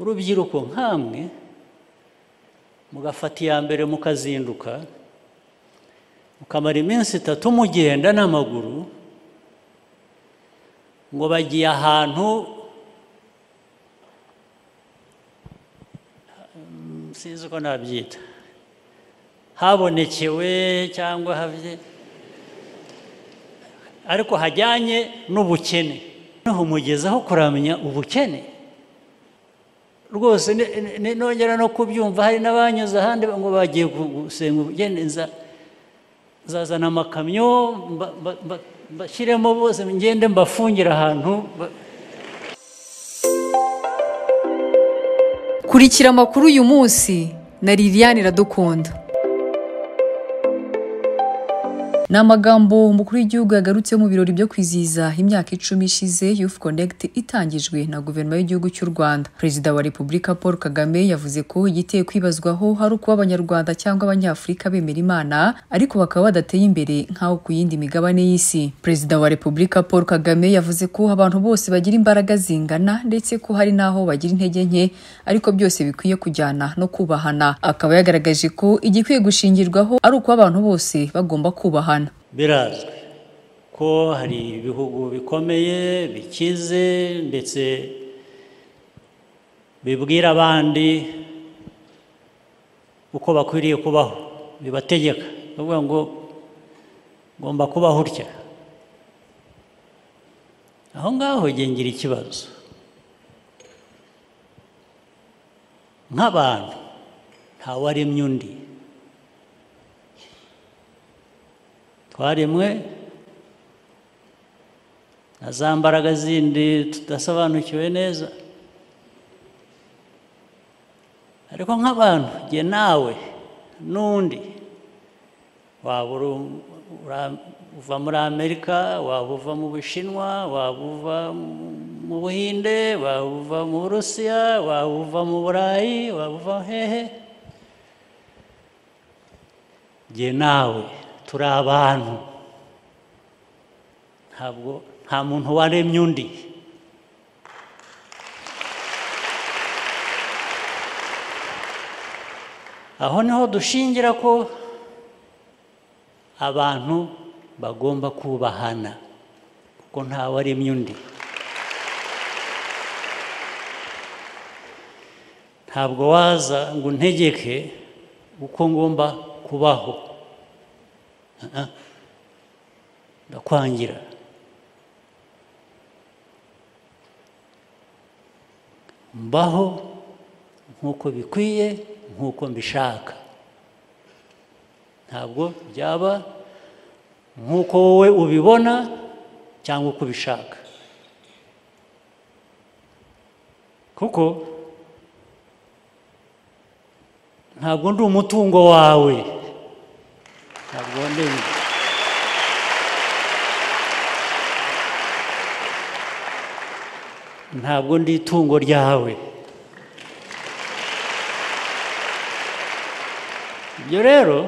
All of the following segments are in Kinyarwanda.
urubyiruko nk'amwe mugafata iya mbere mukazinduka mukamara iminsi itatu mugenda n'amaguru ngo bagiye ahantu sinzi uko nabyita habonekewe cyangwa habye ariko hajyanye n'ubukene noneho mugezaho kuramenya ubukene rwose nongera no kubyumva hari n'abanyuze ahandi ngo bagiye gusenga ubukene nzazana amakamyo mbashyiremo bose ngende mbafungire ahantu kurikira amakuru uyu munsi na liliane iradukunda ni amagambo umukuru w'igihugu yagarutseho mu birori byo kwizihiza imyaka icumi ishize yufu konegiti itangijwe na guverinoma y'igihugu cy'u rwanda perezida wa repubulika paul kagame yavuze ko igiteye kwibazwaho ari ukuba abanyarwanda cyangwa abanyafurika bemera imana ariko bakaba badateye imbere nk'aho ku yindi migabane y'isi perezida wa repubulika paul kagame yavuze ko abantu bose bagira imbaraga zingana ndetse ko hari n'aho bagira intege nke ariko byose bikwiye kujyana no kubahana akaba yagaragaje ko igikwiye gushingirwaho ari ukuba abantu bose bagomba kubahana birazwi ko hari ibihugu bikomeye bikize ndetse bibwira abandi uko bakwiriye kubaho bibategeka bavuga ngo ngomba kubaho utya aho ngaho ngira ikibazo nk'abantu ntawaremye undi twaremwe na za mbaraga zindi tudasobanukiwe neza ariko nk'abantu jye nawe n'undi waba uva muri amerika waba uva mu bushinwa waba uva mu buhinde waba uva mu burusiya waba uva mu burayi waba uva hehe jye nawe turi abantu ntabwo nta muntu waremye undi aho niho dushingira ko abantu bagomba kubahana kuko ntawaremye undi ntabwo waza ngo untegeke uko ngomba kubaho ndakwangira mbaho nk'uko bikwiye nk'uko mbishaka ntabwo byaba nk'uko wowe ubibona cyangwa uko ubishaka kuko ntabwo ndi umutungo wawe ntabwo ndemye ntabwo ndi itungo ryawe ibyo rero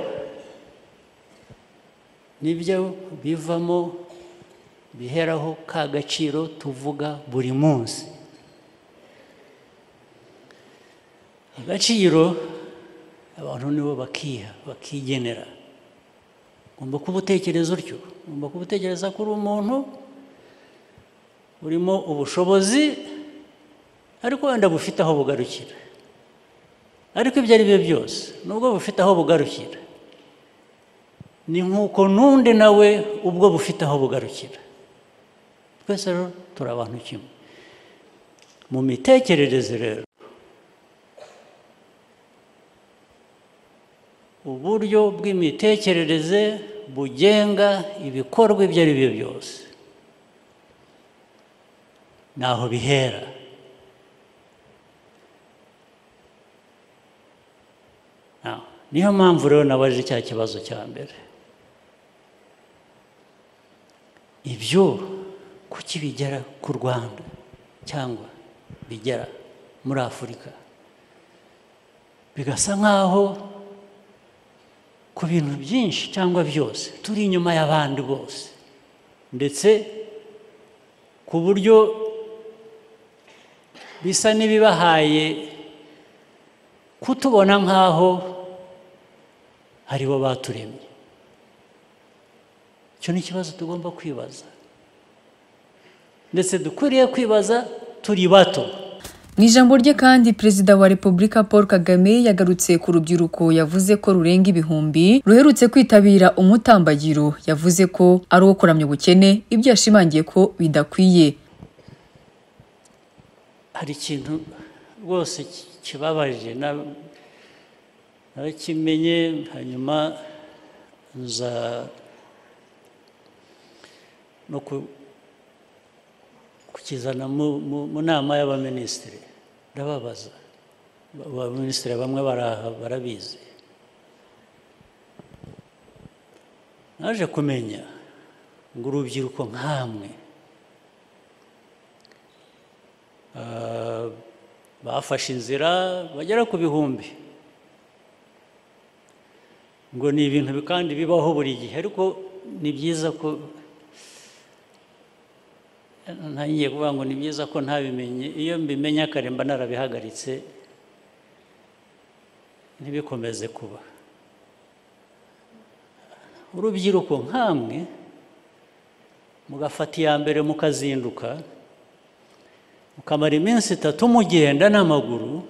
nibyo bivamo biheraho ka gaciro tuvuga buri munsi agaciro abantu nibo bakiha bakigenera ugomba kuba utekereza utyo ugomba kuba utekereza ko uri umuntu urimo ubushobozi ariko wenda bufite aho bugarukira ariko ibyo ari byo byose nubwo bufite aho bugarukira ni nk'uko n'undi nawe ubwo bufite aho bugarukira twese rero turi abantu kimwe mu mitekerereze rero uburyo bw'imitekerereze bugenga ibikorwa ibyo ari byo byose ntaho bihera niyo mpamvu rero nabaje cya kibazo cya mbere ibyo kuki bigera ku rwanda cyangwa bigera muri afurika bigasa nk'aho ku bintu byinshi cyangwa byose turi inyuma y'abandi bose ndetse ku buryo bisa n'ibibahaye kutubona nk'aho aribo baturemye icyo ni ikibazo tugomba kwibaza ndetse dukwiriye kwibaza turi bato mu ijambo rye kandi perezida wa repubulika paul kagame yagarutse ku rubyiruko yavuze ko rurenga ibihumbi ruherutse kwitabira umutambagiro yavuze ko ari uwo kuramya ubukene ibyo yashimangiye ko bidakwiye hari ikintu rwose ki- kibabaje na- narakimenye hanyuma nza no ku- kukizana mu- mu mu nama y'abaminisitiri ndababaza Ba- abaminisitiri bamwe baraha barabizi naje kumenya ngo urubyiruko nk'amwe Ah, bafashe inzira bagera ku bihumbi ngo ni ibintu bi- kandi bibaho buri gihe ariko ni byiza ko ntangiye kuvuga ngo ni byiza ko ntabimenye iyo mbimenye kare mba narabihagaritse ntibikomeze kuba urubyiruko nk'amwe mugafata iya mbere mukazinduka mukamara iminsi itatu mugenda n'amaguru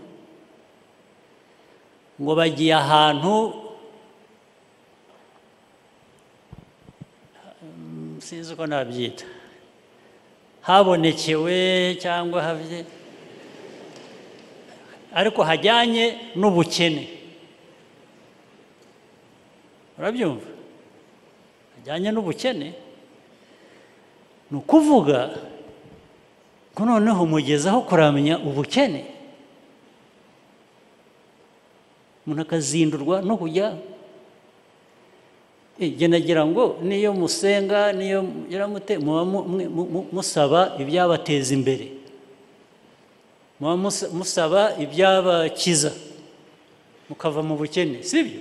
ngo bagiye ahantu mm, sinzi uko nabyita habonekewe cyangwa habye ariko hajyanye n'ubukene urabyumva hajyanye n'ubukene ni ukuvuga ko noneho mugezaho kuramya ubukene umuntu akazindurwa no kujya Eh, jye nagira ngo niyo musenga niyo mugira mute muba mu- mwe- mu- mu- musaba ibyabateza imbere muba musa- musaba ibyabakiza mukava mu bukene sibyo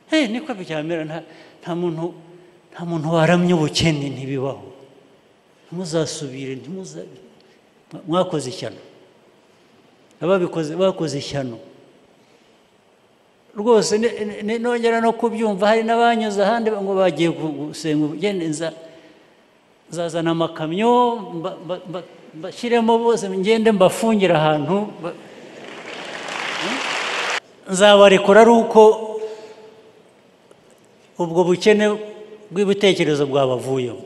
hey, niko byamera nta, nta muntu nta muntu waramye ubukene ntibibaho ntimuzasubire ntimuza mwa- mwakoze ishyano ababikoze bakoze ishyano rwose ni- ni- ni- nongera no kubyumva hari n'abanyuze ahandi ngo bagiye gu- gusenga ubugeni nza nzazana amakamyo mba- mba- mba- mbashyiremo bose ngende mbafungire ahantu ba- Hmm? nzabarekura ari uko ubwo bukene bw'ibitekerezo bwabavuyemo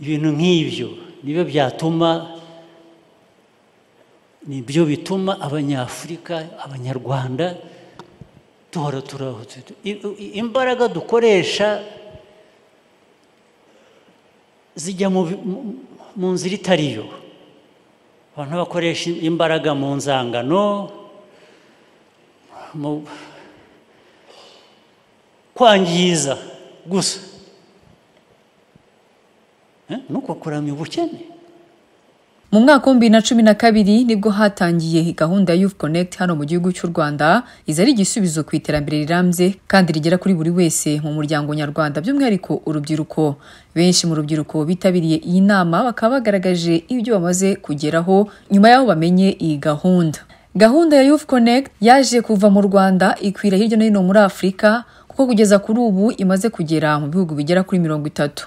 ibintu nk'ibyo nibyo byatuma ni byo bituma abanyafurika abanyarwanda duhora turahutse I- i- imbaraga dukoresha zijya mu bi- mu- mu nzira itari yo abantu bakoresha imbaraga mu nzangano mu kwangiza gusa Eh, ni uko kuramya ubukene mu mwaka w'ibihumbi bibiri na cumi na kabiri nibwo hatangiye gahunda ya Youth Connect hano mu gihugu cy'u Rwanda iza ari igisubizo ku iterambere rirambye kandi rigera kuri buri wese mu muryango nyarwanda by'umwihariko urubyiruko benshi mu rubyiruko bitabiriye iyi nama bakaba bagaragaje ibyo bamaze kugeraho nyuma y'aho bamenye iyi gahunda gahunda ya Youth Connect yaje kuva mu Rwanda ikwira hirya no hino muri Afurika kuko kugeza kuri ubu imaze kugera mu bihugu bigera kuri mirongo itatu